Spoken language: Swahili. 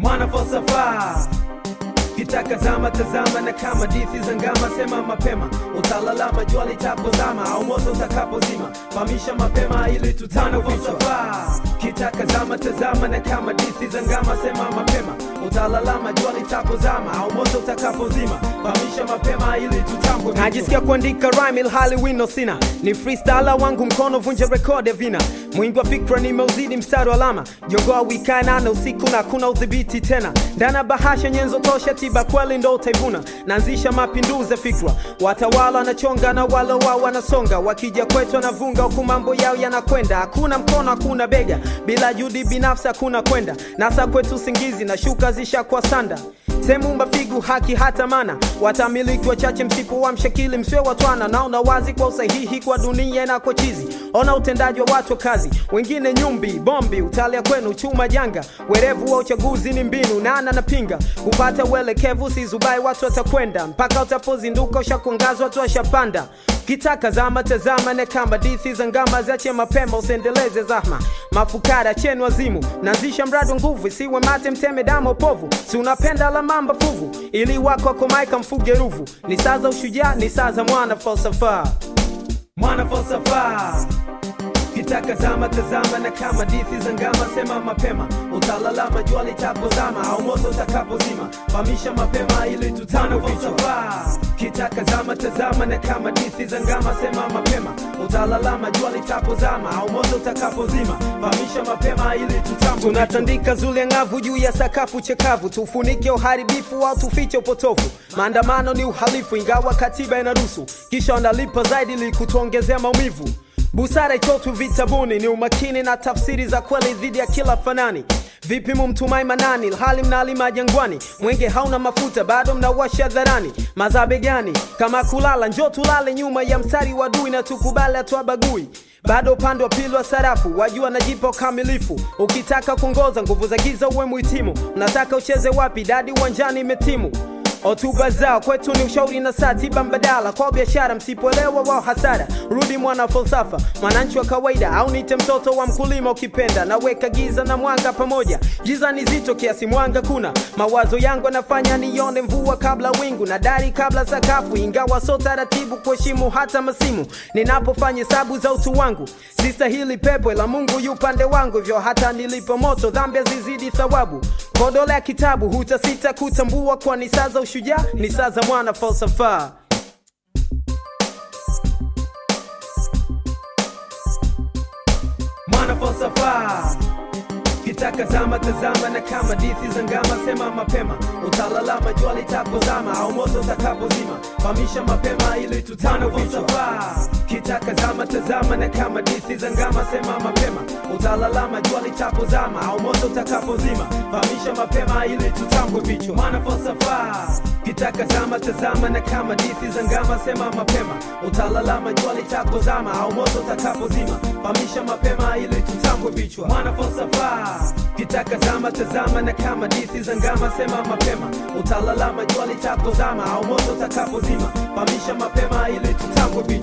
mwana falsafa kitaka zama tazama na kama dithi za ngama sema mapema utalalama jua litapozama au moto utakapozima fahamisha mapema ili tutano falsafa kitaka zama tazama na kama dithi za ngama sema mapema utalalama jua litapozama au moto utakapozima fahamisha mapema ili tutambwe najisikia kuandika rhyme ilhali wino sina ni freestyler wangu mkono vunja rekodi vina mwingi wa fikra nimeuzidi mstari wa alama jogoa wikae nane usiku na kuna udhibiti tena ndana bahasha nyenzo tosha tiba kweli ndo utaivuna naanzisha mapinduzi ya fikra watawala wanachonga na wale wao wanasonga wakija kwetu wanavunga huku mambo yao yanakwenda hakuna mkono hakuna bega bila juhudi binafsi hakuna kwenda nasa kwetu usingizi na shuka zishakuwa sanda sehemu mafigu haki hata mana watamiliki wachache msipo wa mshakili msiwe watwana naona wazi kwa usahihi kwa dunia na kwa chizi ona utendaji wa watu wa kazi wengine nyumbi bombi utalia kwenu chuma janga werevu wa uchaguzi ni mbinu nana napinga kupata uelekevu sizubai watu watakwenda mpaka utapozinduka ushakuangazwa watu washapanda kitaka zama tazama ne kama dithi za ngama ziache mapema usiendeleze zahma mafukara chenu wazimu naanzisha mradi wa nguvu isiwe mate mteme damo povu si unapenda la mamba fuvu ili wako akomaika mfuge ruvu ni saa za ushujaa ni saa za mwana falsafa mwana falsafa kitaka zama tazama na kama dithi za ngama sema mapema utalalama jua litapozama au moto utakapozima fahamisha mapema ili tutano falsafa kitaka zama tazama na kama dithi za ngama sema mapema utalalama jua litapozama au moto utakapozima fahamisha mapema ili tutambwe tunatandika zule ng'avu juu ya sakafu chekavu tufunike uharibifu au tufiche upotofu maandamano ni uhalifu ingawa katiba inaruhusu kisha wanalipa zaidi ili kutuongezea maumivu busara itotu vitabuni ni umakini na tafsiri za kweli dhidi ya kila fanani vipi mumtumai manani hali mnalima jangwani mwenge hauna mafuta bado mnawasha dharani mazabe gani kama kulala njo tulale nyuma ya mstari wa dui na tukubali atuabagui bado upande wa pili wa sarafu wajua najipa ukamilifu ukitaka kuongoza nguvu za giza uwe muhitimu unataka ucheze wapi dadi uwanjani imetimu hotuba zao kwetu ni ushauri na saa tiba mbadala kwa biashara msipoelewa wao hasara rudi mwana falsafa mwananchi wa kawaida au nite mtoto wa mkulima ukipenda naweka giza na mwanga pamoja giza ni zito kiasi mwanga kuna mawazo yangu yanafanya nione mvua kabla wingu na dari kabla sakafu ingawa so taratibu kuheshimu hata masimu ninapofanya hesabu za utu wangu sistahili pepo la mungu yu pande wangu hivyo hata nilipo moto dhambi zizidi thawabu kodole ya kitabu hutasita kutambua kwa ni saa za ushujaa ni saa za mwana falsafa mwana falsafa kitaka zama tazama na kama dithi za ngama sema mapema utalalama jua litapozama au moto utakapozima fahamisha mapema ili tutano falsafa kitaka zama tazama na kama dithi za ngama sema mapema utalalama jua litapozama au moto utakapozima fahamisha mapema ili tutambwe vichwa mwana falsafa kitaka zama tazama na kama dithi za ngama sema mapema utalalama jua litapozama au moto utakapozima fahamisha mapema ili tutambwe vichwa mwana falsafa kitaka zama tazama na kama dithi za ngama sema mapema utalalama jua litapozama au moto utakapozima fahamisha mapema ili tutambwe vichwa